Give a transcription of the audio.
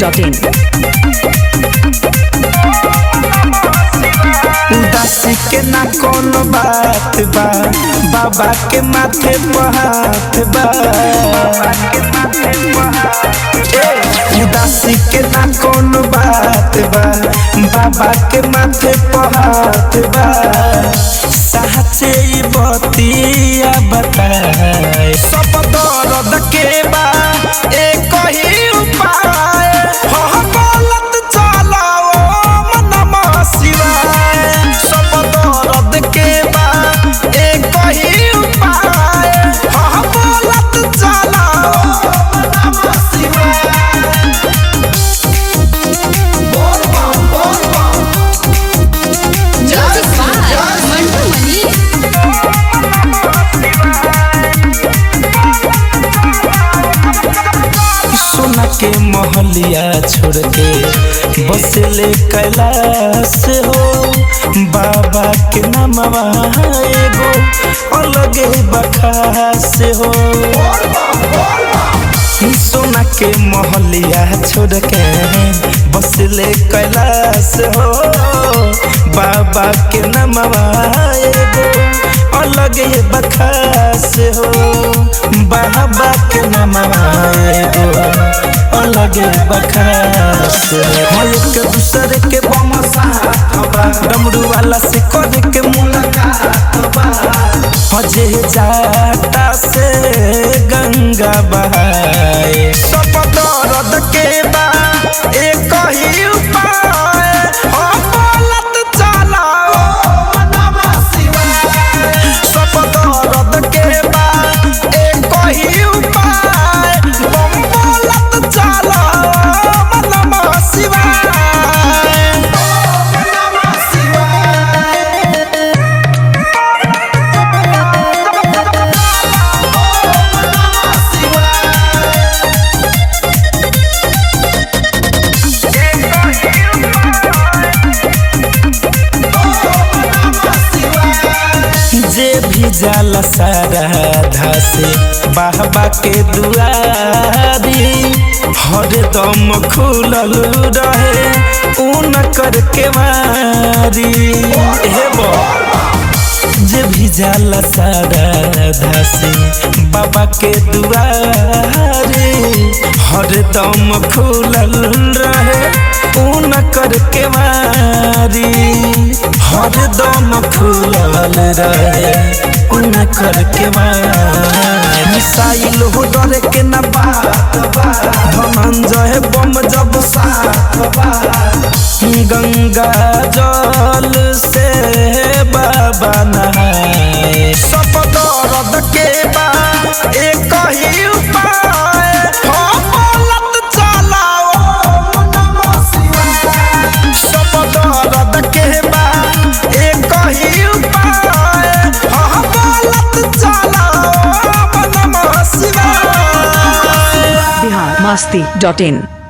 masti.in. उदासी के ना कोनो बात बा बाबा के माथे पर हाथ बा ए, उदासी के ना कोनो बात बा बाबा के माथे पर हाथ बा साचे ई बतिया बताए सब दर्द के बा एक ही उपाय हो बोलत चलाओ मनम शिवाय सब दर्द के बा एक ही उपाय हो बोलत चलाओ मनम शिवाय Music by Mantu Mani. सोना के महलिया छोड़ के बसले कैलाश हो बाबा के नामवा एगो अलगे बखास हो सोना के महलिया छोड़ के बसले कैलाश हो बाबा के नामवा एगो अलगे बखास हो बाबा के नामवा एगो अलगे बखास हो एक दूसरे के बम साथ बा डमरू वाला से करे के मुलाकात बा हजे जाता से गंगा बहाए सब दर्द के बा एक ही उपाय हो बोलत चलाओ मनवा शिवाय सब दर्द के बा एक ही उपाय बम बोलत चलाओ मनवा शिवाय मनवा शिवाय जे भी जाला सारा से बाबा के दुआरी हरदम खुलल रहे ऊन कर के मारी हे बा जे भी जाला सारा से बाबा के दुआरे हरदम खुलल रहे ऊन कर के मारी हरदम खुलल रहे ऊन कर के मारी मिसाइल हो डरे के ना बात बा धनंजय बम जब साथ बा गंगा जल से बाबा नहाए सब दर्द के बा एक ही उपाय हो बोलत चलाओ मनम शिवाय सब दर्द के बा एक ही उपाय हो बोलत चलाओ मनम शिवाय Bihar masti.in.